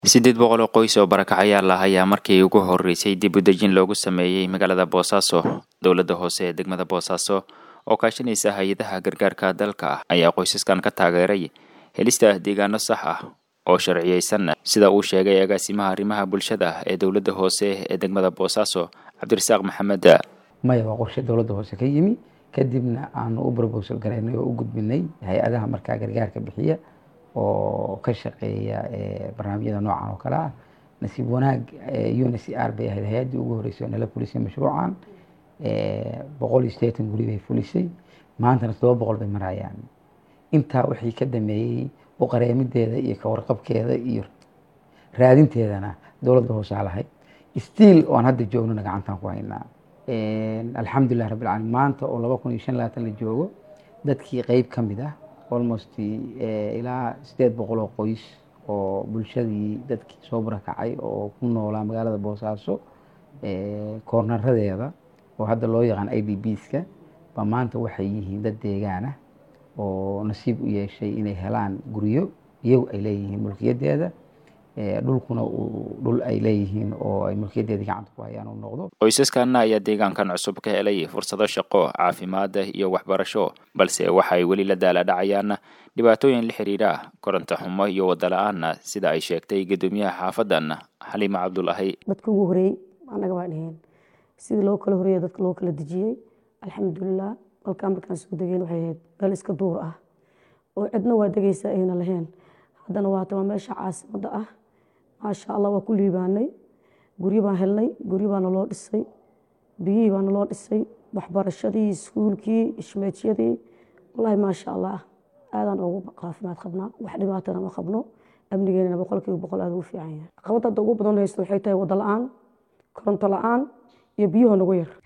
siddeed boqol oo qoys oo barakacayaal ah ayaa markii ugu horreysay dib u dejin loogu sameeyey magaalada boosaaso dowladda hoose ee degmada boosaaso oo kaashanaysa hay-adaha gargaarka dalka ah ayaa qoysaskan ka taageeray helista deegaano sax ah oo sharciyeysan sida uu sheegay agaasimaha arrimaha bulshada ee dowladda hoose ee degmada boosaaso cabdirasaaq maxamed maya waa qorshe dowladda hoose ka yimi kadibna aanu u brobosal garaynay oo u gudbinay hay-adaha markaa gargaarka bixiya oo ka shaqeeya barnaamijyada noocan oo kale ah nasiib wanaag un c r bay ahayd hay-addii ugu horreysay oo nala fulisay mashruucan boqol iyo siddeetan guri bay fulisay maantana toddoba boqol bay marayaan intaa wixii ka dameeyey u qareemideeda iyo kawarqabkeeda iyo raadinteedana dowladda hoosaa lahayd stiil oan hadda joognona gacantaan ku haynaa alxamdulilah rabbil caalamiin maanta oo laba kun iyo shan labaatan la joogo dadkii qeyb ka mid ah almost ilaa siddeed boqol oo qoys oo bulshadii dadkii soo barakacay oo ku noolaa magaalada boosaaso koornaradeeda oo hadda loo yaqaan i d bska ba maanta waxay yihiin dad deegaan ah oo nasiib u yeeshay inay helaan guryo iyagu ay leeyihiin mulkiyadeeda dhulkuna uu dhul ay leeyihiin oo ay mulkiyadeedii gacanta ku hayaan uu noqdo qoysaskanna ayaa deegaankan cusub ka helay fursado shaqo caafimaad iyo waxbarasho balse waxay weli la daala dhacayaan dhibaatooyin la xiriira koronto xumo iyo wada la-aan sida ay sheegtay guddoomiyaha xaafadan xaliima cabdulahi dadka ugu horeeyey annaga baan ahayn sidii loo kala horeeya dadka loo kala dejiyey alxamdulilah halkaa markaan soo degeen waxay ahayd meel iska duur ah oo cidna waa degaysa ayna lahayn haddana waata waa meesha caasimadda ah maasha allah waa ku liibaanay guryo baan helnay guryo baana loo dhisay biyihii baana loo dhisay waxbarashadii iskuulkii ishmeedyadii wallaahi maasha allah aadaan ugu caafimaad qabnaa wax dhibaatana ma qabno amnigeenana boqolkiiba boqol aad ugu fiican yahay caqabad hadda ugu badan haysto waxay tahay wada la-aan koronto la-aan iyo biyuhu nagu yar